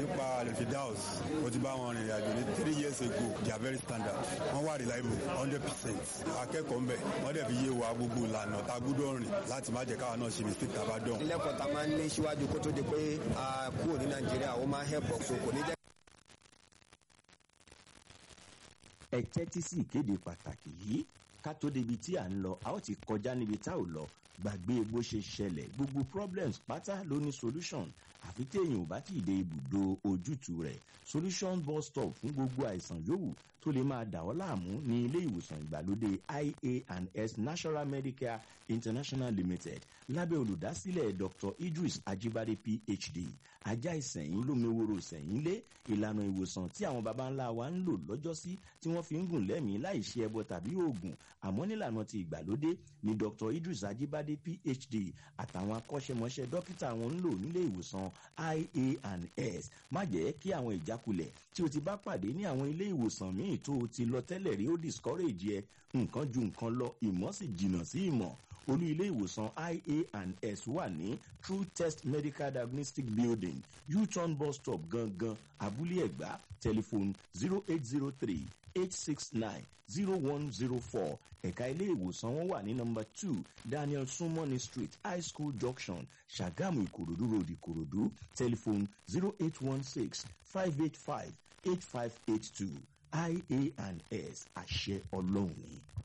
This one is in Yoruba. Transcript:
nípa alifidals mo ti bá wọn rìnrìn àjò ní three years ago they are very standard wọ́n wà reliable hundred percent akẹ́kọ̀ọ́ ń bẹ̀ wọ́n dẹ̀ fi yé wa gbogbo ìlànà tá a gbúdọ̀ rìn láti má jẹ́ káwa náà ṣe mistake tá a bá dán. ilẹ̀kùn tá a máa ń ní síwájú kó tó di pé a kúrò ní nàìjíríà ó máa ń help us kò ní jẹ́. ẹ tẹ́tí sí ìkéde pàtàkì yìí ká tó débi tí à ń lọ a ó ti kọjá níbi tá ò lọ gbàgbé bó ṣe ṣẹlẹ̀ gbogbo problems pátá ló ní solution àfi téèyàn ò bá tí ì dé ibùdó ojútùú rẹ̀ solution bus stop fún gbogbo àìsàn yòówù tó lè máa dà ọ́ láàmú ní ilé ìwòsàn ìgbàlódé ia&s national medicare international limited lábẹ́ olùdásílẹ̀ dr idris ajibade phd ajá ìsẹ̀yìn lómeworo ìsẹ̀yìn lé ìlànà ìwòsàn tí àwọn baba ńlá wa ń lò lọ́jọ́sí tí wọ́n fi ń gùn lẹ́mìí láì ṣe ẹbọ tàbí oògùn àmọ́ nílànà ti ìgbàlódé ni dr idris ajibade phd àtàwọn akọ́ṣẹ́mọṣẹ́ dókítà wọn ń lò nílé ìwòsàn ia&s má jẹ́ kí àwọn ìjákulẹ̀ tí o ti bá pàdé ní àwọn ilé ìwòsàn míì tó o ti lọ tẹ́lẹ̀ rí ó discourage ẹ nǹkan ju nǹkan lọ ìmọ̀ sì jìnnà sí ìmọ̀ olú ilé ìwòsàn ia&s wà ní true test medical diagnostic building u-turn bus stop gangan abúlé ẹ̀gbá tẹlifóònù zero eight zero three eight six nine zero one zero four ẹ̀ka ilé ìwòsàn wọn wà ní nọmba two daniel sumoni street high school junction ṣàgámù ìkòròdú road ìkòròdú tẹlifóònù zero eight one six five eight five eight five eight two ia&s àṣẹ ọlọ́run ni.